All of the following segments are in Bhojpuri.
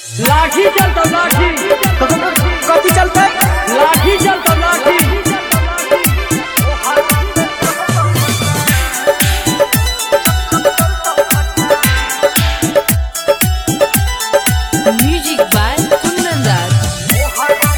लाठी चलतो लाठी कथी चलते लाठी चलतो लाठी Music by Kundan Das.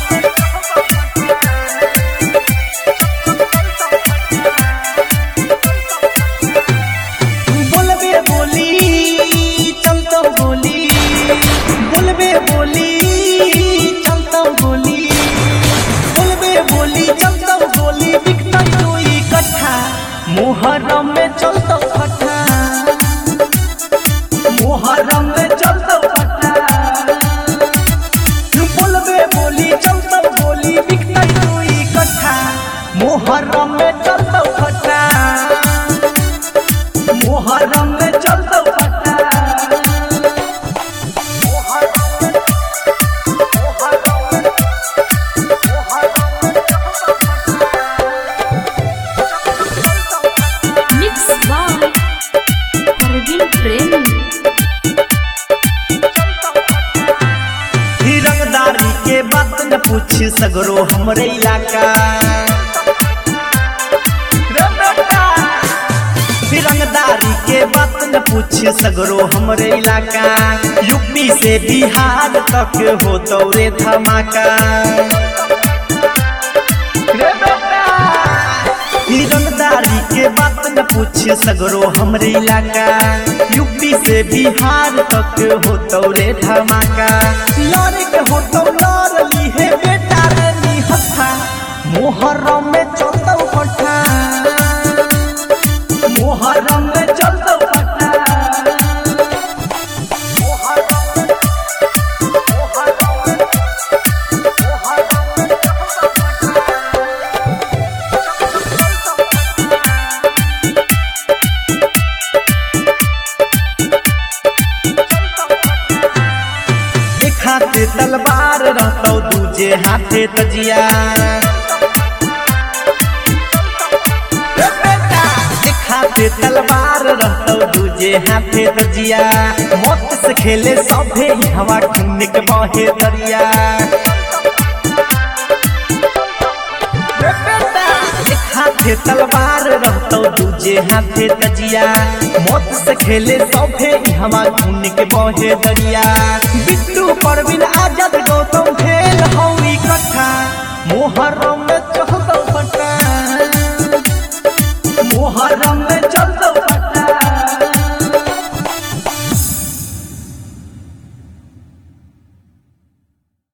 बोलबे बोली चलतो बोली बोलबे बोली चलतो बोली बोलबे बोली चलतो बोली बिकता कोई कट्ठा मोहर्रम में चलतो फटा मोहर्रम में चलतो फटा बोलबे बोली चलतो बोली बिकता कोई कट्ठा मोहर्रम में चलतो फटा मोहर्रम में चलतो फटा Mix by Parveen Premi. ही रंगदारी के बात न पूछ सगरो हमरे इलाका रे बेटा, ही रंगदारी के बात न पूछ सगरो हमरे इलाका यूपी से बिहार तक हो दौरे धमाका रे बेटा, ई रंगदारी के बात न पूछ सगरो हमरे इलाका यूपी से बिहार तक हो तौरे धमाका लड़े के हो तो लड़ ली है बेटा रे नी हथा मोहर्रम में चलतो पठा मोहर्रम में चलतो पठा एक हाथे तलवार रहतो दूजे हाथे तजिया रे बेटा, एक हाथे तलवार रहतो दूजे हाथे तजिया मौत से खेले सभे ही हवा खून के बहे दरिया रे बेटा, एक हाथे तलवार रहतो दूजे हाथे तजिया मौत से खेले सभे ही हवा खून के बहे दरिया बिट्टू परवीन आजाद गौ